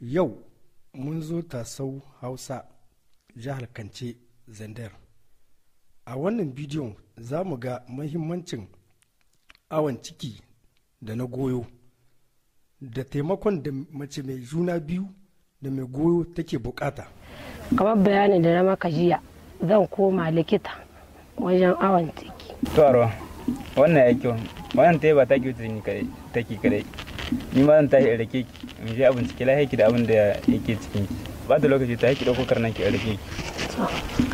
Yau mun zo tasau Hausa jihar Kance Zandar. A wannan bidiyon za mu ga mahimmancin awon ciki da na goyo da taimakon da mace mai juna biyu da mai goyo take bukata. kamar bayanin da na maka jiya zan koma likita wajen awon ciki to arwa wannan ya kyau wannan ta yi ba ta kyau ta kadai take kadai ni ma zan tashi in rake ki in je abin ciki lahi ki da abin da yake cikin ki ba da lokaci ta ki dauko karnan ki in rake ki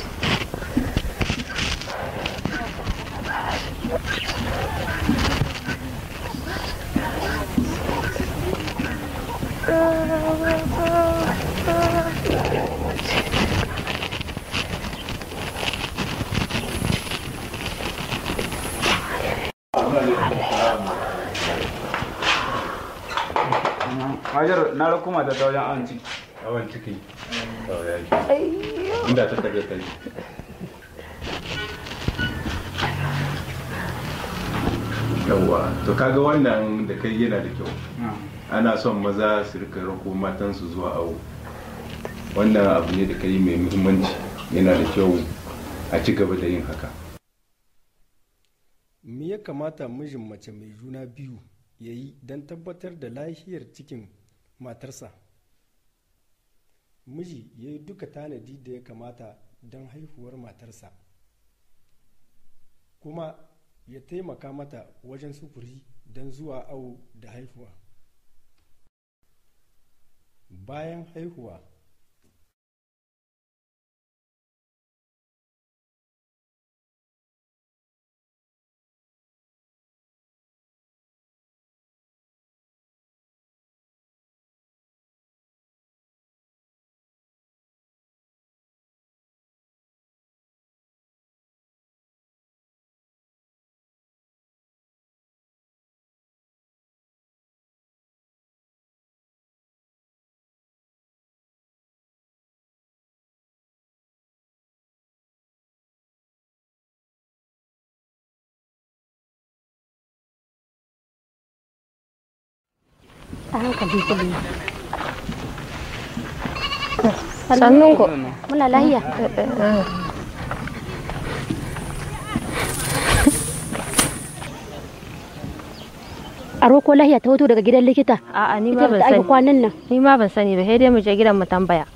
Hajar na rako mata ta wajen awon ciki. Awon ciki. Inda ta tafiya ta yi. Yawwa, to kaga wannan da kai yana da kyau. Ana son maza su rika rako matansu zuwa awo. Wannan abu ne da kai mai muhimmanci yana da kyau a ci gaba da yin haka. Me ya kamata mijin mace mai juna biyu ya yi don tabbatar da lafiyar cikin matarsa? Miji ya yi duka tanadi da ya kamata don haihuwar matarsa. Kuma ya taimaka mata wajen sufuri don zuwa awo da haihuwa. Bayan haihuwa, a hankali kuli sannun ku muna lahiya aro ko lahiya ta hoto daga gidan likita A'a ni ita ma ban da aka sani. kwanan nan Ni ma ban sani ba, sai dai mu je gidan mu tambaya.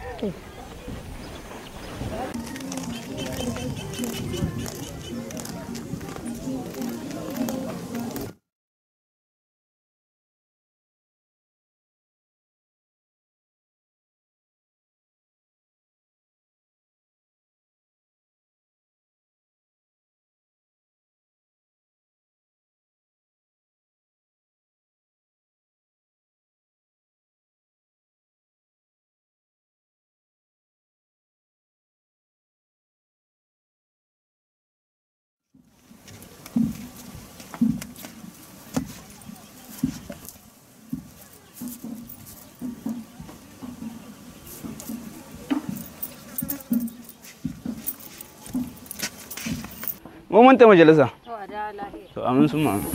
Mun manta majalisa. To amin sun ma'amin.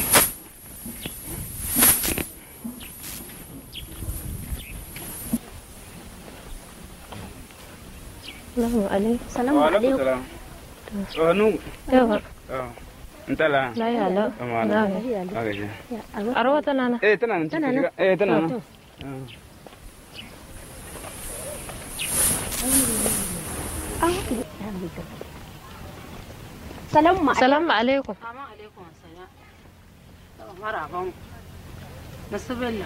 Salamu alaikum. salamu alaikum To hannu. Yawa, In tala. lahiya lau. Amma Lahiya. Haka ce. Arwa tana nan. Eh tana nan. Tana cikin nan? shiga. Eh tana nan. salamu alaikum Salamu alaikum. maraban nasibilla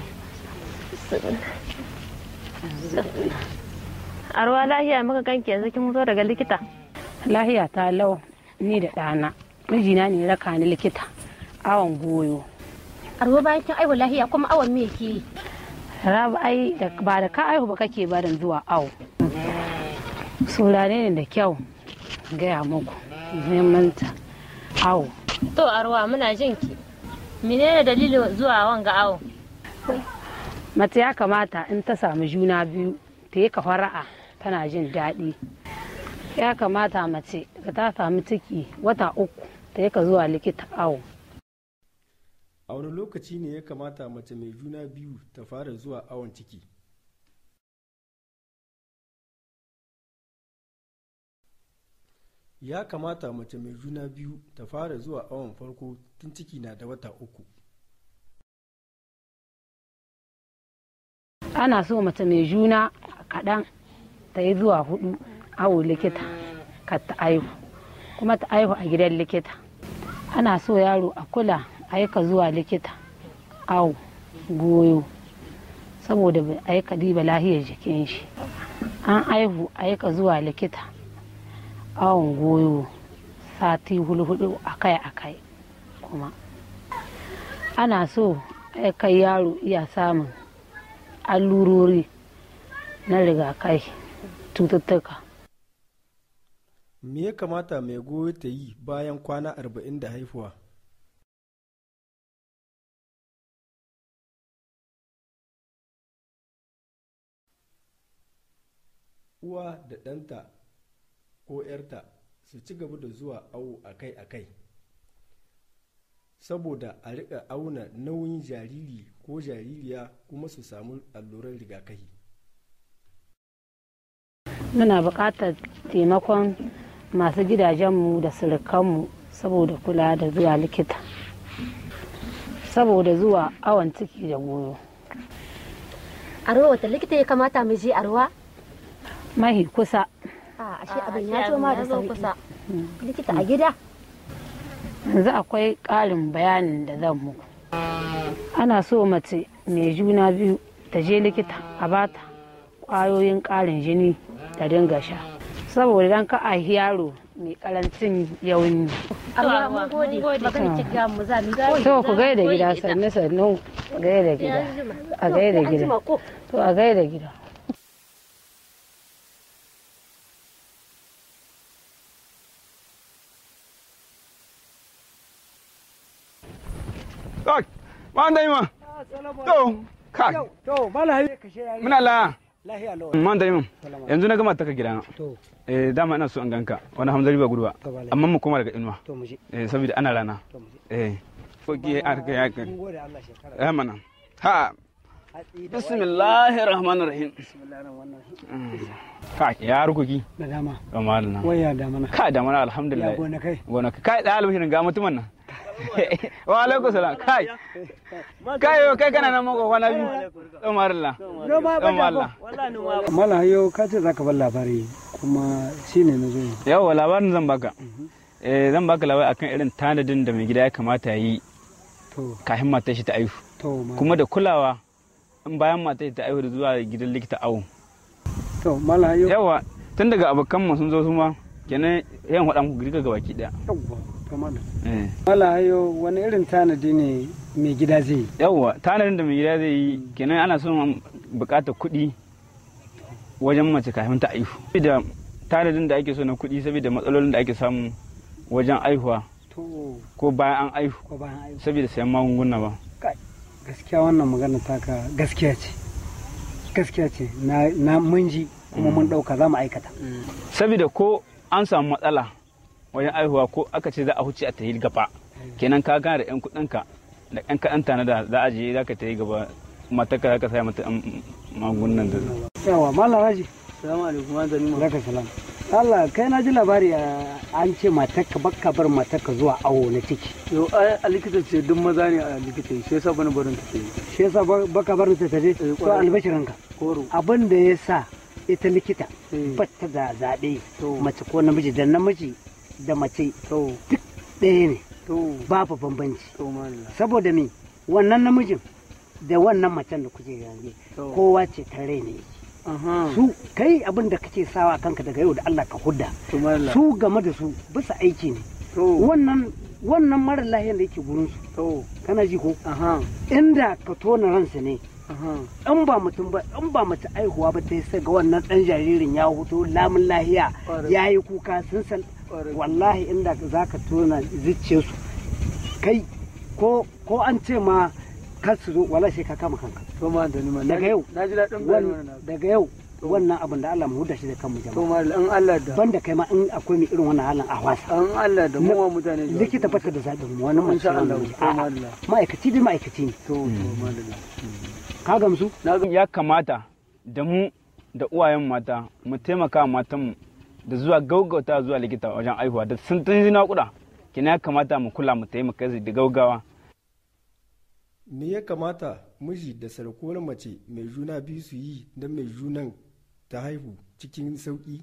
Arwa lahiya muka ganki yanzu kin zo daga likita. lahiya ta lau ni da ɗana mijina ne raka ni likita awon goyo arwa bayan kin aiwa lahiya kuma awon me ke yi rabu ai da- ba da ka aihu ba kake barin zuwa awo saurare ne da kyau gaya muku muhimmanta awo To Arwa muna jin ki. Menene dalilin zuwa wanga awo? mace ya kamata in ta samu juna biyu ta yi fara'a tana jin daɗi ya kamata mace da ta samu ciki wata uku ta yi ka zuwa likita awo a wani lokaci ne ya kamata mace mai juna biyu ta fara zuwa awon ciki ya kamata mace mai juna biyu ta fara zuwa awon farko tun ciki na da wata uku ana so mace mai juna kaɗan ta yi zuwa hudu awo likita ka ta aihu kuma ta aihu a gidan likita ana so yaro a kula aika zuwa likita awo goyo saboda bai aika diba lahiyar jikin shi an aihu aika zuwa likita awon goyo sati hulhudu akai-akai kuma ana so aika yaro iya samun allurori na rigakai cututtuka me ya kamata mai goyo ta yi bayan kwana arba'in da haifuwa uwa da ɗanta ko 'yarta su ci gaba da zuwa awo akai-akai saboda a riƙa auna nauyin jariri ko jaririya kuma su samu alluran rigakafi muna buƙatar taimakon masu gidajenmu da surukanmu saboda kula da zuwa likita saboda zuwa awon ciki da goyo arwa wata likita ya kamata mu je arwa mahi kusa a ashe abin ya zo ma da sauki likita a gida yanzu akwai ƙarin bayanin da zan muku ana so mace mai juna biyu ta je likita a bata ƙwayoyin ƙarin jini ta dinga sha saboda dan ka a yaro mai karancin yauni arwa mun gode magana ci ga mu za mu koyi to ku gaida gida sannu sannu gaida gida a gaida gida to a gaida gida Kai, ba da ma. To, kai. To, mala hayi Muna la. lahiya lawa. Man da mun. Yanzu na gama ta ka gidana. To, Eh dama ina so an ganka. Wani hamzari ba gudu ba. To, bala. Amma mu koma daga inuwa. to mu je. Eh saboda ana rana. To mu je. Eh. Ko ki a ka ya ka. Mun gode Allah shekara. Eh mana. Ha. Hatsi da Bismillahir rahmanir rahim. bismillahir rahmanir rahim. Kai, ya rukuki. Da dama. Ramalna. Waya da mana. Kai da mana alhamdulillah. Ya gona kai. Gona kai da albishirin ga mutumin nan. Wa alaikum salam. Kai. Kai yo kai kana nan mako kwana biyu. Umarilla. Noma ba da Umarilla. Mala hayo ka ce zaka bar labari kuma shine na zo. yi. Yawwa labarin zan baka. Eh zan baka labari akan irin tanadin da mai gida ya kamata ya yi To, kafin matar shi ta aihu. to ma. Kuma da kulawa in bayan matar shi ta aihu da zuwa gidan likita awo. To, mala hayo. Yawwa tun daga abokan mu sun zo su ma kenan yan faɗa muku girka gabaki daya. Yawwa. To mala. Eh. Mala hayo wani irin tanadi ne mai gida zai yi? yawwa tanadin da mai gida zai yi kenan ana son bukatar kuɗi wajen mace kafin ta aihu da tanadin da ake so na kuɗi saboda matsalolin da ake samu wajen aihuwa To, ko bayan an aihu ko bayan aiki. saboda sayan magunguna ba Gaskiya wannan magana taka gaskiya ce. Gaskiya ce. Na na mun ji kuma mun dauka za mu aikata. saboda ko an samu matsala wajen aihuwa ko aka ce za a huce a ta yi gaba kenan ka gana da yan kuɗinka da yan kaɗan tanada za a je za ka ta yi gaba matarka za ka saya mata yan magungunan da Yawa, mala Raji. Salamu alaikum wa zani Zaka salam. Allah kai na ji labari a- an ce matarka bakka bar matarka zuwa awo na ciki. Yo ai a likita ce duk maza ne a likita shi yasa bani barin ta ce. Shi yasa ba- baka bar ta taje to kwarai. albashirinka. Koro. Abin da ya sa ita likita Eh. batta da zaɓe To. mace ko namiji da namiji da mace To ɗaya ne to babu bambanci. to malala. Saboda me wannan namijin da wannan macen da kuke yanzu To. kowa ce ta rai ne. Aha. Su kai abin da kake sawa kanka daga yau da Allah ka hudda. To malala. Su game da su bisa aiki ne. To wannan wannan mara lahiyar da yake gurin su to kana ji ko aha inda ka tona ransa ne aha. in ba mutum ba in ba mace aihuwa ba ta sai ga wannan dan jaririn ya huto lamun lahiya Ƙwarai. ya yi kuka sun san Ƙwarai. wallahi inda za ka tona zuciyarsu kai ko ko an ce ma kar su zo wala sai ka kama kanka To ma da ni ma. Daga yau. Na ji daɗin bayani Wan- wannan. daga yau wannan abin da Allah mu huda shi da kanmu To jama'a malala in Allah da. banda kai ma in akwai mai irin wannan halin a wasa An Allah da mu wa mutane. jawabi. likita bata da zaɓin mu wani mace Insha Allah. wani To A'a, malala. ma'aikaci dai ma'aikaci ne To to malala. ka gamsu ya kamata da mu da uwayen mata mu taimaka wa matanmu da zuwa gaugauta zuwa likita wajen aihuwa da sun tun naƙuda kina ya kamata mu kula mu taimaka da gaugawa me ya kamata miji da sarkuwar mace mai juna biyu su yi don mai junan ta haihu cikin sauƙi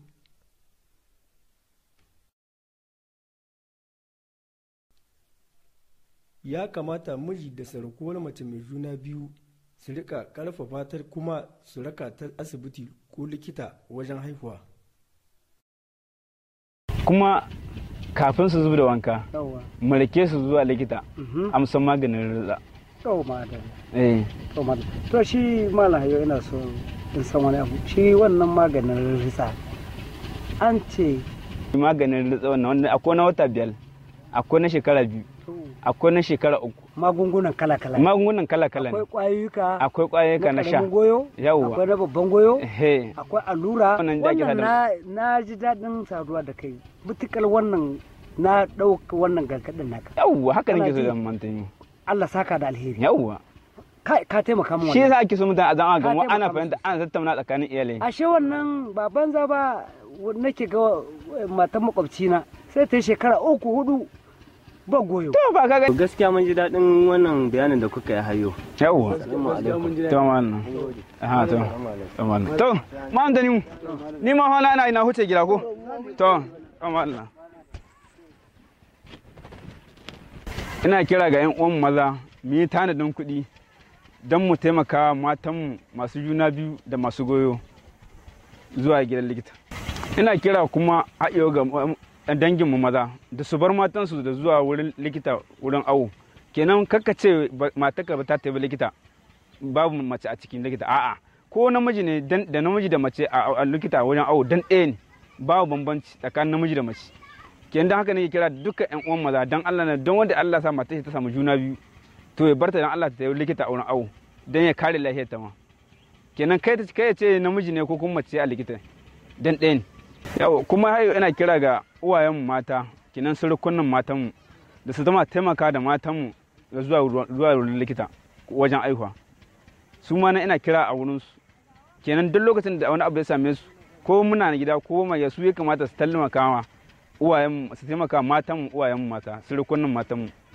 ya kamata miji da sarkuwar mace mai juna biyu su rika karfafa ta kuma su raka ta asibiti ko likita wajen haihuwa kuma kafin su zuba da wanka yawa mu rake su zuwa likita Mhm. amsan maganin rizza to madalla eh to madalla to shi malam hayo ina so in san wani abu shi wannan maganin ritsa an ce maganin rizza wannan wanda akwai na wata biyar akwai na shekara biyu akwai na shekara uku magungunan kala-kala magungunan kala-kala akwai ne kwayuka akwai kwayoyika na sha ƙaramin goyo Yawwa. akwai na babban goyo he akwai allura Wannan da ake wannan sada- na na ji daɗin saduwa da kai mutukar wannan na ɗauka wannan gargaɗin naka yawwa haka Kana nake so ji? da mantani Allah saka da alheri yawwa ka ka taimaka min shi wannan yasa ake so mutane a zama Ka ga ana taimaka fahimta ana tattauna tsakanin iyalai ashe wannan ba banza ba nake ga eh, matan makwabcina sai ta yi shekara uku hudu ba goyo to ba ka ga gaskiya mun ji daɗin wannan bayanin da kuka yi hayo yawwa Assalamu alaikum. to wannan aha to to wannan to ma an mu ni ma hana ina ina huce gida ko to to wannan ina kira ga yan uwan maza mu yi tanadin kuɗi don mu taimaka matanmu masu juna biyu da masu goyo zuwa gidan likita ina kira kuma haɗewa ga danginmu maza da su bar matansu da zuwa wurin likita wurin awo kenan kakka ce ba- matarka ba ta tafi likita babu mace a cikin likita a'a ko namiji ne dan- da namiji da mace a a likita wajen awo dan ɗaya ne babu bambanci tsakanin namiji da mace kenan dan haka ne kira dukkan yan uwan maza dan Allah na don wanda Allah sa mata ta samu juna biyu to ya barta dan Allah ta tafi likita a wurin awo dan ya kare lafiyar ta ma kenan kai ta kai ya ce namiji ne ko kuma mace a likita dan ɗaya ne yau kuma hayo ina kira ga uwayenmu mata kenan surukunan matanmu da su zama taimaka da matanmu da zuwa ruwa- zuwa wurin likita wajen aihuwa su ma na ina kira a wurinsu kenan duk lokacin da wani abu ya same su ko muna na gida ko mai su ya kamata su taimaka ma uwayenmu su taimaka matanmu uwayenmu mata surukunan matanmu